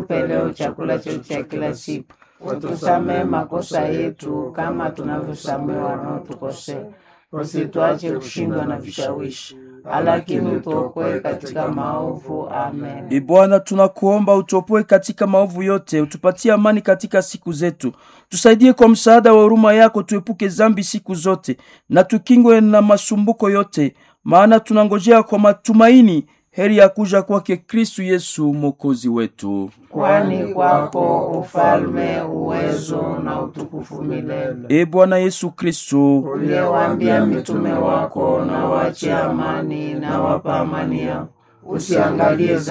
Utupe leo chakula chetu cha kila siku, utusamehe makosa yetu kama tunavyosamehe wanaotukosea, usituache kushindwa na vishawishi, lakini utuokoe katika maovu. Amen. E Bwana, tunakuomba utuopoe katika maovu yote, utupatie amani katika siku zetu, tusaidie kwa msaada wa huruma yako, tuepuke zambi siku zote na tukingwe na masumbuko yote, maana tunangojea kwa matumaini heri ya kuja kwake Kristu Yesu mwokozi wetu. Kwani kwako ufalme, uwezo na utukufu milele. E Bwana Yesu Kristu, Uliyewaambia mitume wako, na wache amani, na wapa amani yao, usiangalie